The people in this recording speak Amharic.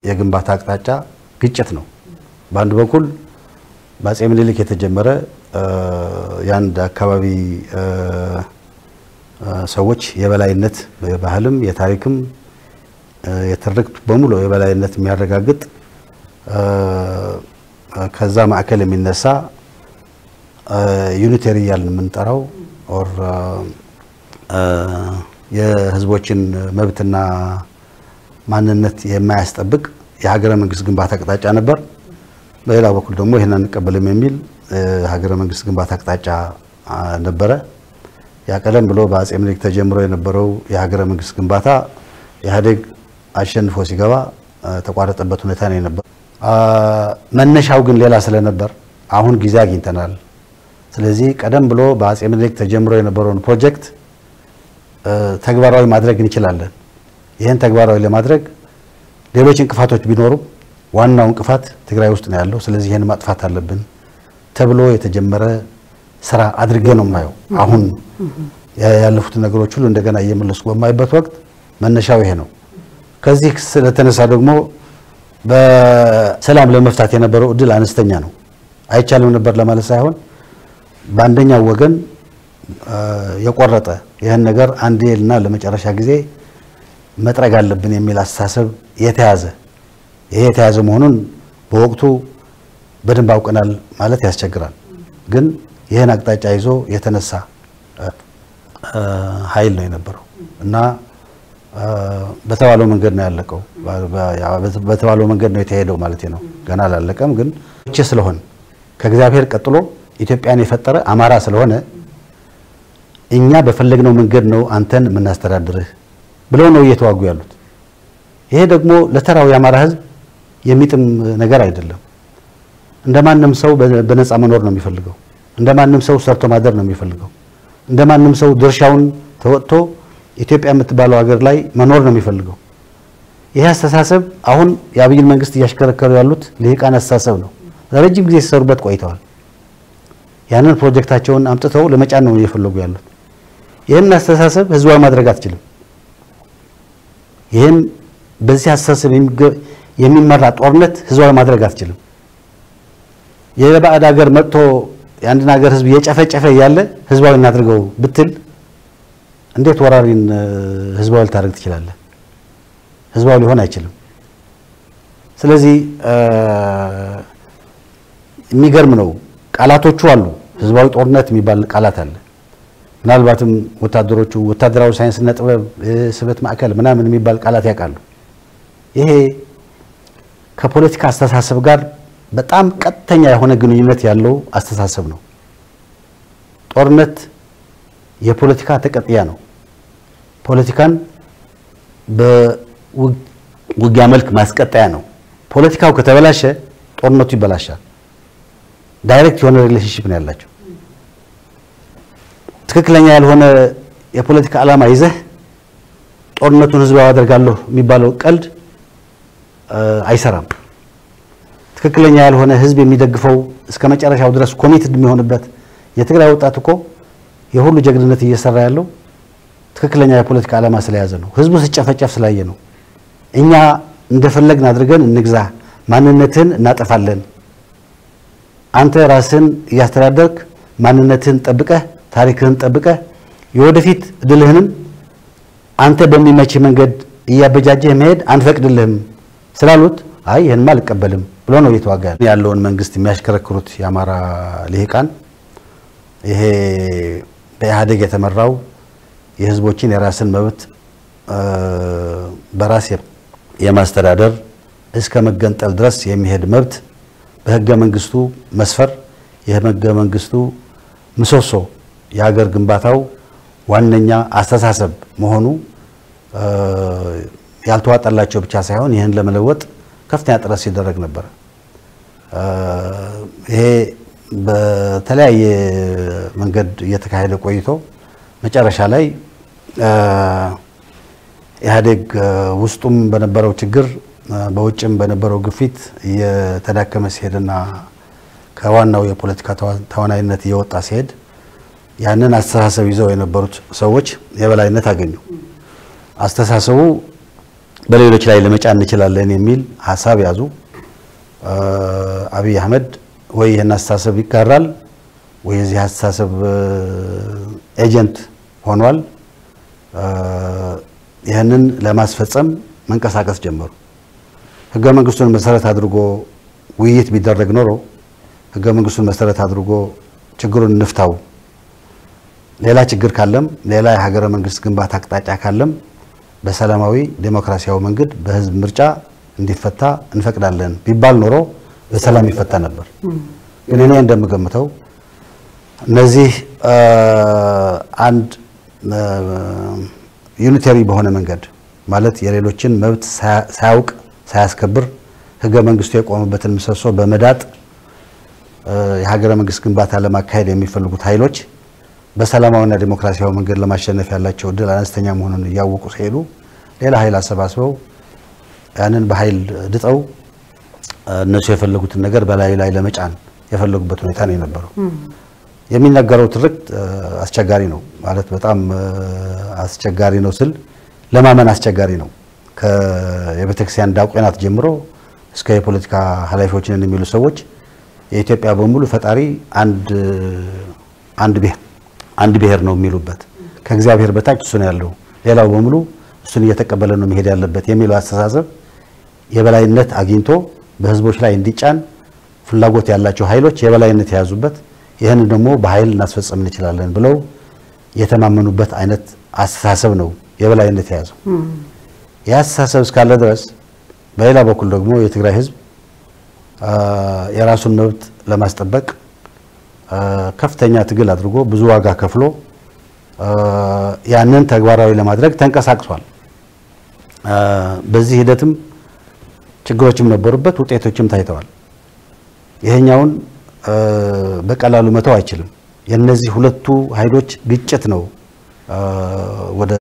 የግንባታ አቅጣጫ ግጭት ነው። በአንድ በኩል በአፄ ምኒልክ የተጀመረ የአንድ አካባቢ ሰዎች የበላይነት የባህልም የታሪክም የትርክት በሙሉ የበላይነት የሚያረጋግጥ ከዛ ማዕከል የሚነሳ ዩኒቴሪ እያልን የምንጠራው ኦር የህዝቦችን መብትና ማንነት የማያስጠብቅ የሀገረ መንግስት ግንባታ አቅጣጫ ነበር። በሌላ በኩል ደግሞ ይህን አንቀበልም የሚል ሀገረ መንግስት ግንባታ አቅጣጫ ነበረ። ያ ቀደም ብሎ በአፄ ምኒልክ ተጀምሮ የነበረው የሀገረ መንግስት ግንባታ ኢህአዴግ አሸንፎ ሲገባ ተቋረጠበት ሁኔታ ነው የነበረው። መነሻው ግን ሌላ ስለነበር አሁን ጊዜ አግኝተናል። ስለዚህ ቀደም ብሎ በአፄ ምኒልክ ተጀምሮ የነበረውን ፕሮጀክት ተግባራዊ ማድረግ እንችላለን። ይህን ተግባራዊ ለማድረግ ሌሎች እንቅፋቶች ቢኖሩም ዋናው እንቅፋት ትግራይ ውስጥ ነው ያለው። ስለዚህ ይህን ማጥፋት አለብን ተብሎ የተጀመረ ስራ አድርጌ ነው የማየው። አሁን ያለፉትን ነገሮች ሁሉ እንደገና እየመለስኩ በማይበት ወቅት መነሻው ይሄ ነው። ከዚህ ስለተነሳ ደግሞ በሰላም ለመፍታት የነበረው እድል አነስተኛ ነው። አይቻልም ነበር ለማለት ሳይሆን በአንደኛው ወገን የቆረጠ ይህን ነገር አንዴና ለመጨረሻ ጊዜ መጥረግ አለብን የሚል አስተሳሰብ የተያዘ ይሄ የተያዘ መሆኑን በወቅቱ በደንብ አውቀናል ማለት ያስቸግራል። ግን ይህን አቅጣጫ ይዞ የተነሳ ኃይል ነው የነበረው እና በተባለው መንገድ ነው ያለቀው። በተባለው መንገድ ነው የተሄደው ማለት ነው። ገና አላለቀም። ግን ቼ ስለሆን ከእግዚአብሔር ቀጥሎ ኢትዮጵያን የፈጠረ አማራ ስለሆነ እኛ በፈለግነው መንገድ ነው አንተን የምናስተዳድርህ ብለው ነው እየተዋጉ ያሉት። ይሄ ደግሞ ለተራው የአማራ ሕዝብ የሚጥም ነገር አይደለም። እንደማንም ሰው በነፃ መኖር ነው የሚፈልገው። እንደማንም ሰው ሰርቶ ማደር ነው የሚፈልገው። እንደማንም ሰው ድርሻውን ተወጥቶ ኢትዮጵያ የምትባለው ሀገር ላይ መኖር ነው የሚፈልገው። ይህ አስተሳሰብ አሁን የአብይን መንግስት እያሽከረከሩ ያሉት ልሂቃን አስተሳሰብ ነው። ለረጅም ጊዜ ሲሰሩበት ቆይተዋል። ያንን ፕሮጀክታቸውን አምጥተው ለመጫን ነው እየፈለጉ ያሉት። ይህን አስተሳሰብ ህዝባዊ ማድረግ አትችልም። ይህን በዚህ አስተሳሰብ የሚመራ ጦርነት ህዝባዊ ማድረግ አትችልም። የባዕድ ሀገር መጥቶ የአንድን ሀገር ህዝብ እየጨፈጨፈ እያለ ህዝባዊ እናድርገው ብትል እንዴት ወራሪን ህዝባዊ ልታደርግ ትችላለህ? ህዝባዊ ሊሆን አይችልም። ስለዚህ የሚገርም ነው። ቃላቶቹ አሉ። ህዝባዊ ጦርነት የሚባል ቃላት አለ። ምናልባትም ወታደሮቹ ወታደራዊ ሳይንስና ጥበብ ስበት ማዕከል ምናምን የሚባል ቃላት ያውቃሉ። ይሄ ከፖለቲካ አስተሳሰብ ጋር በጣም ቀጥተኛ የሆነ ግንኙነት ያለው አስተሳሰብ ነው። ጦርነት የፖለቲካ ተቀጥያ ነው። ፖለቲካን በውጊያ መልክ ማስቀጠያ ነው። ፖለቲካው ከተበላሸ ጦርነቱ ይበላሻል። ዳይሬክት የሆነ ሪሌሽንሽፕ ነው ያላቸው። ትክክለኛ ያልሆነ የፖለቲካ ዓላማ ይዘህ ጦርነቱን ህዝባዊ አደርጋለሁ የሚባለው ቀልድ አይሰራም። ትክክለኛ ያልሆነ ህዝብ የሚደግፈው እስከ መጨረሻው ድረስ ኮሚትድ የሚሆንበት የትግራይ ወጣት እኮ የሁሉ ጀግንነት እየሰራ ያለው ትክክለኛ የፖለቲካ ዓላማ ስለያዘ ነው። ህዝቡ ሲጨፈጨፍ ስላየ ነው። እኛ እንደፈለግን አድርገን እንግዛ፣ ማንነትህን እናጠፋለን፣ አንተ ራስህን እያስተዳደርክ ማንነትህን ጠብቀህ ታሪክህን ጠብቀህ የወደፊት ድልህንም አንተ በሚመች መንገድ እያበጃጀህ መሄድ አንፈቅድልህም ስላሉት አይ ይህንማ አልቀበልም ብሎ ነው እየተዋጋ ያለውን መንግስት የሚያሽከረክሩት የአማራ ልሂቃን ይሄ በኢህአዴግ የተመራው የህዝቦችን የራስን መብት በራስ የማስተዳደር እስከ መገንጠል ድረስ የሚሄድ መብት በህገ መንግስቱ መስፈር የህገ መንግስቱ ምሰሶ የሀገር ግንባታው ዋነኛ አስተሳሰብ መሆኑ ያልተዋጠላቸው ብቻ ሳይሆን ይህን ለመለወጥ ከፍተኛ ጥረት ሲደረግ ነበር። ይሄ በተለያየ መንገድ እየተካሄደ ቆይቶ መጨረሻ ላይ ኢህአዴግ ውስጡም በነበረው ችግር በውጭም በነበረው ግፊት እየተዳከመ ሲሄድና ከዋናው የፖለቲካ ተዋናይነት እየወጣ ሲሄድ ያንን አስተሳሰብ ይዘው የነበሩት ሰዎች የበላይነት አገኙ። አስተሳሰቡ በሌሎች ላይ ለመጫን እንችላለን የሚል ሀሳብ ያዙ። አብይ አህመድ ወይ ይህን አስተሳሰብ ይጋራል ወይ የዚህ አስተሳሰብ ኤጀንት ሆኗል። ይህንን ለማስፈጸም መንቀሳቀስ ጀመሩ። ህገ መንግስቱን መሰረት አድርጎ ውይይት ቢደረግ ኖሮ ህገ መንግስቱን መሰረት አድርጎ ችግሩን እንፍታው፣ ሌላ ችግር ካለም ሌላ የሀገረ መንግስት ግንባታ አቅጣጫ ካለም በሰላማዊ ዴሞክራሲያዊ መንገድ በህዝብ ምርጫ እንዲፈታ እንፈቅዳለን ቢባል ኖሮ በሰላም ይፈታ ነበር። ግን እኔ እንደምገምተው እነዚህ አንድ ዩኒተሪ በሆነ መንገድ ማለት የሌሎችን መብት ሳያውቅ ሳያስከብር ህገ መንግስቱ የቆመበትን ምሰሶ በመዳጥ የሀገረ መንግስት ግንባታ ለማካሄድ የሚፈልጉት ኃይሎች በሰላማዊና ዲሞክራሲያዊ መንገድ ለማሸነፍ ያላቸው እድል አነስተኛ መሆኑን እያወቁ ሲሄዱ ሌላ ኃይል አሰባስበው ያንን በኃይል ድጠው እነሱ የፈለጉትን ነገር በላዩ ላይ ለመጫን የፈለጉበት ሁኔታ ነው የነበረው። የሚነገረው ትርክት አስቸጋሪ ነው ማለት በጣም አስቸጋሪ ነው ስል ለማመን አስቸጋሪ ነው። የቤተክርስቲያን ዲያቆናት ጀምሮ እስከ የፖለቲካ ኃላፊዎችን የሚሉ ሰዎች የኢትዮጵያ በሙሉ ፈጣሪ አንድ አንድ ብሔር አንድ ብሔር ነው የሚሉበት ከእግዚአብሔር በታች እሱ ነው ያለው፣ ሌላው በሙሉ እሱን እየተቀበለ ነው መሄድ ያለበት የሚለው አስተሳሰብ የበላይነት አግኝቶ በህዝቦች ላይ እንዲጫን ፍላጎት ያላቸው ኃይሎች የበላይነት የያዙበት ይህንን ደግሞ በኃይል እናስፈጸም እንችላለን ብለው የተማመኑበት አይነት አስተሳሰብ ነው የበላይነት የያዘው። ይህ አስተሳሰብ እስካለ ድረስ በሌላ በኩል ደግሞ የትግራይ ህዝብ የራሱን መብት ለማስጠበቅ ከፍተኛ ትግል አድርጎ ብዙ ዋጋ ከፍሎ ያንን ተግባራዊ ለማድረግ ተንቀሳቅሷል። በዚህ ሂደትም ችግሮችም ነበሩበት፣ ውጤቶችም ታይተዋል። ይሄኛውን በቀላሉ መተው አይችልም። የነዚህ ሁለቱ ኃይሎች ግጭት ነው ወደ